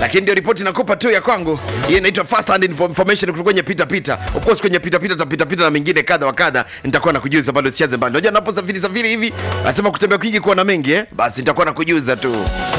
lakini ndio ripoti nakupa tu ya kwangu hii inaitwa first hand info- information kutoka kwenye pita pita of course kwenye pita pita tapita pita na mengine kadha wa kadha nitakuwa nakujuza bado sichaze mbali unajua naposafiri safiri hivi nasema kutembea kwingi kuona mengi eh basi nitakuwa nakujuza tu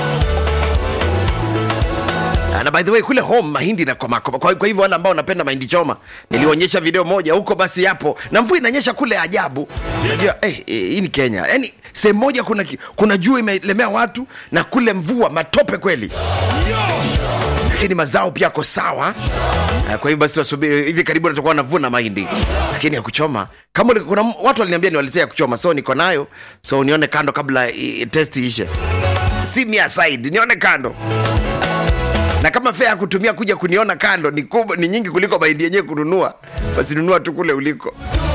Ah, na by the way kule home mahindi na kwa, kwa, kwa hivyo wale ambao wanapenda mahindi choma nilionyesha video moja huko basi yapo na mvua inanyesha kule ajabu unajua eh, eh, hii ni kenya yaani sehemu moja kuna, ki- kuna jua imelemea watu na kule mvua matope kweli lakini mazao pia yako sawa Ah, kwa hivyo basi wasubiri hivi karibuni tutakuwa navuna mahindi lakini ya kuchoma kama uli- kuna m- watu waliniambia niwaletea ya kuchoma so niko nayo so nione kando kabla i- i- test ishe si mia side nione kando na kama fea ya kutumia kuja kuniona kando ni, kubwa, ni nyingi kuliko mahindi yenyewe kununua basi nunua tu kule uliko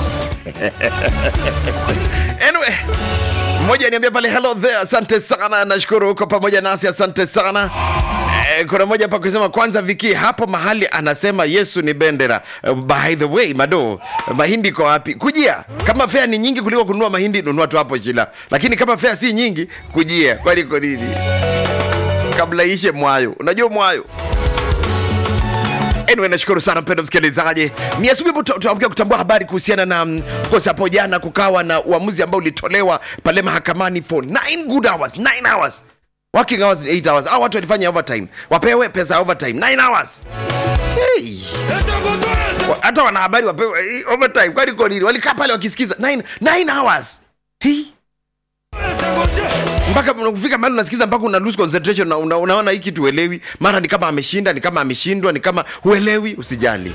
anyway mmoja niambia pale hello there asante sana nashukuru huko pamoja nasi asante sana Eh, kuna moja hapa kusema kwanza viki hapo mahali anasema yesu ni bendera Eh, by the way mado mahindi iko wapi kujia kama fea ni nyingi kuliko kununua mahindi nunua tu hapo shila lakini kama fea si nyingi kujia kwani iko nini kabla ishe mwayo unajua mwayo anyway nashukuru sana mpendo msikilizaji ni asubuhi hapo tu- tunaamkia kutambua habari kuhusiana na mm, of course hapo jana kukawa na uamuzi ambao ulitolewa pale mahakamani for 9 good hours 9 hours working hours ni 8 hours au watu walifanya overtime wapewe pesa ya overtime 9 hours hey. Wa- hata wanahabari wapewe eh, overtime kwani kwa nini walikaa pale wakisikiza 9 9 hours hey mpaka kufika mahali unasikiza mpaka una lose concentration na una, unaona hii kitu uelewi mara ni kama ameshinda ni kama ameshindwa ni kama huelewi usijali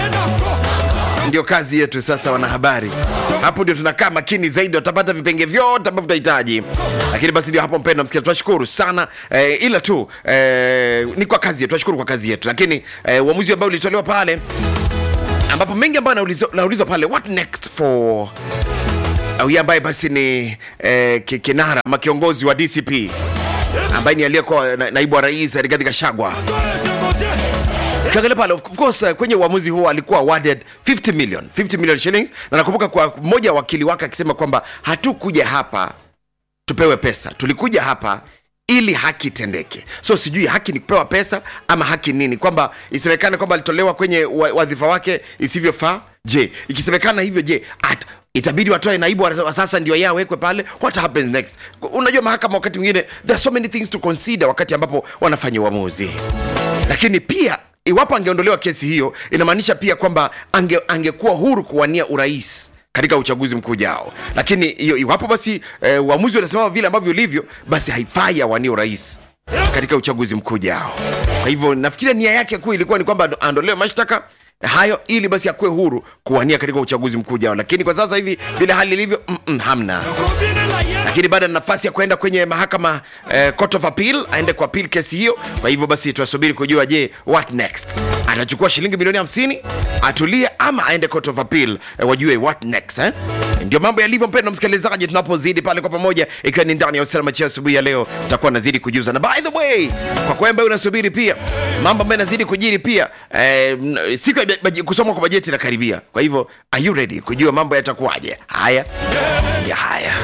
ndio kazi yetu sasa wanahabari hapo ndio tunakaa makini zaidi watapata vipenge vyote ambavyo tutahitaji lakini basi ndio hapo mpendo msikia tunashukuru sana eh, ila tu eh, ni kwa kazi yetu tunashukuru kwa kazi yetu lakini eh, uamuzi ambao ulitolewa pale ambapo mengi ambayo naulizwa naulizwa pale what next for huyu ambaye basi ni eh, ki- kinara ama kiongozi wa dcp ambaye ni aliyekuwa na, naibu wa rais rigathi gachagua ukiangalia pale of course uh, kwenye uamuzi huo alikuwa awarded 50 million 50 million shillings na nakumbuka kwa mmoja wa wakili wake akisema kwamba hatukuja hapa tupewe pesa tulikuja hapa ili haki itendeke so sijui haki ni kupewa pesa ama haki nini kwamba isemekane kwamba alitolewa kwenye wa- wadhifa wake isivyofaa je ikisemekana hivyo je at, itabidi watoe naibu wa wa sasa ndio yeye awekwe pale what happens next unajua mahakama wakati mwingine there are so many things to consider wakati ambapo wanafanya uamuzi lakini pia iwapo angeondolewa kesi hiyo inamaanisha pia kwamba ange, angekuwa huru kuwania urais katika uchaguzi mkuu ujao lakini hiyo iwapo basi eh, uamuzi unasimama vile ambavyo ulivyo basi haifai awanie urais katika uchaguzi mkuu ujao kwa hivyo nafikiria nia yake kuu ilikuwa ni kwamba aondolewe mashtaka hayo ili basi akuwe huru kuwania katika uchaguzi mkuu ujao lakini kwa sasa hivi vile hali ilivyo mm -mm, hamna lakini bado ana nafasi ya kwenda kwenye mahakama eh, court of appeal aende kwa appeal kesi hiyo kwa hivyo basi tunasubiri kujua je what next atachukua shilingi milioni 50 atulie ama aende court of appeal eh, wajue what next eh? ndio mambo yalivyo mpendo msikilizaji tunapozidi pale kwa pamoja ikiwa ni ndani ya usalama chia asubuhi ya leo tutakuwa nazidi kujuza na by the way kwa kwa ambaye unasubiri pia mambo ambayo yanazidi kujiri pia eh, m- siku ya baje- kusomwa kwa bajeti inakaribia kwa hivyo are you ready kujua mambo yatakuwaje haya ya haya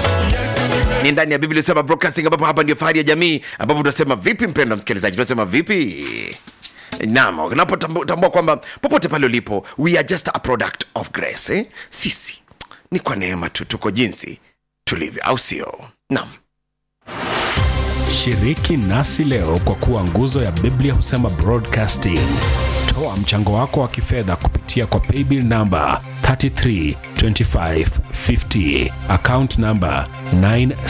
ni ndani ya biblia sema broadcasting ambapo hapa ndio fahari ya jamii ambapo tunasema vipi mpendo msikilizaji tunasema vipi nam unapotambua kwamba popote pale ulipo we are just a product of grace eh? sisi ni kwa neema tu tuko jinsi tulivyo au sio nam Shiriki nasi leo kwa kuwa nguzo ya Biblia husema broadcasting. Toa mchango wako wa kifedha kupitia kwa paybill namba 332550 account namba 9